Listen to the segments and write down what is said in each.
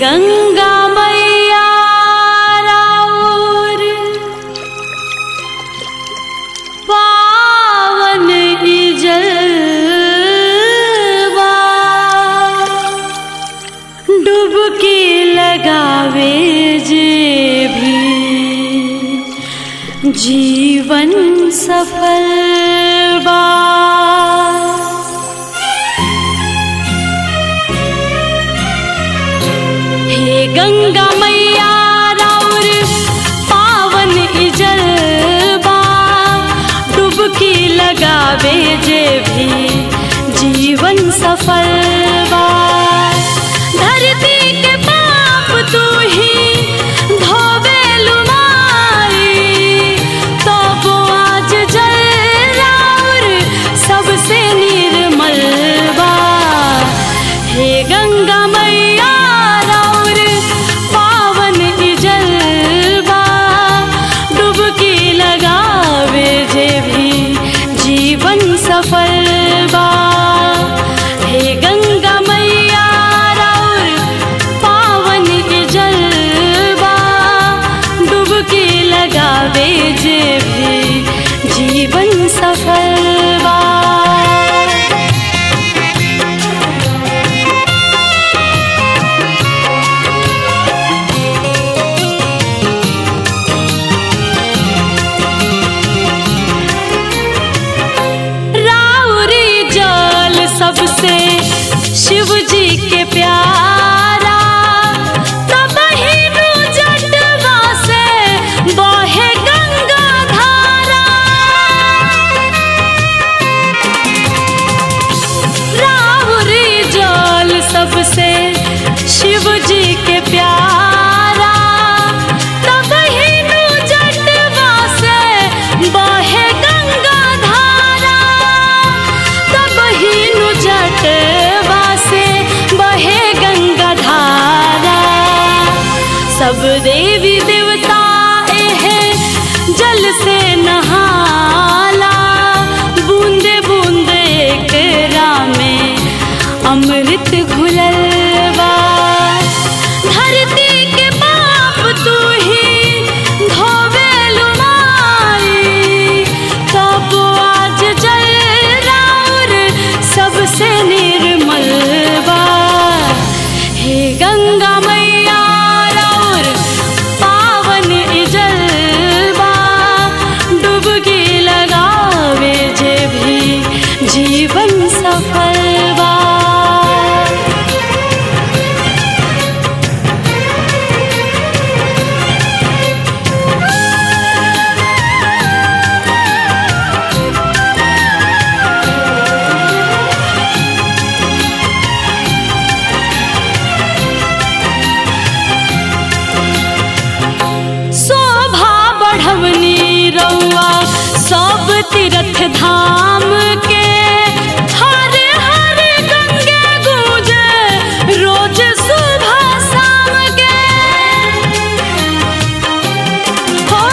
गंगा मैया राउर पावन इजलवा डुबकी लगावे जे भी जीवन सफल बा हे गंगा मैया राउर पावन इजलबा डुबकी लगावे जे भी जीवन सफल बा धरती के पाप तू ही धोवे लुमाई तो वो आज जल राउर सबसे निर्मल बा हे गंगा मैया राउर पावन इजलबा डुबकी लगावे जे भी जीवन सफल बा हे गंगा मैया राउर पावन इजलबा डुबकी लगावे जे भी जीवन सफल बा राउरी जल सबसे शिव जी के प्यारा तब हिनु जटवा से बहे गंगा धारा राउरी जल सबसे शिव जी के प्यारा तब हिनु जटवा से बहे गंगा धारा तब हिनु जटवा से बहे गंगा धारा सब देवी देवता एहे जल से नहाला बूंदे बूंदे एकरा में अमृत घुलल बा धरती के पाप तू ही धोवे लुमाई तब आज जल राउर सबसे निर्मल बा हे गंगा मैया राउर पावन इजलबा डुबकी लगावे जे भी जीवन सफल बा शोभा बढ़वनी रउआ सब तीर्थ धाम के हर हर गंगे गूंजे रोज सुबह शाम के हो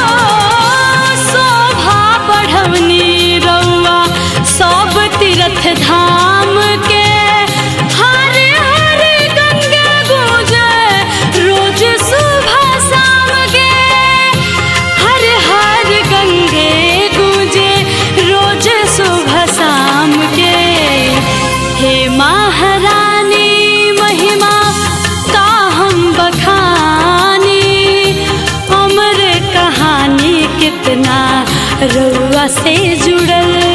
शोभा बढ़वनी रउआ सब तीर्थ धाम के हर हर गंगे गूंजे रोज सुबह शाम के हर हर गंगे गूंजे रोज सुबह शाम के हे महारानी महिमा का हम बखानी अमर कहानी कितना रुआ से जुड़ल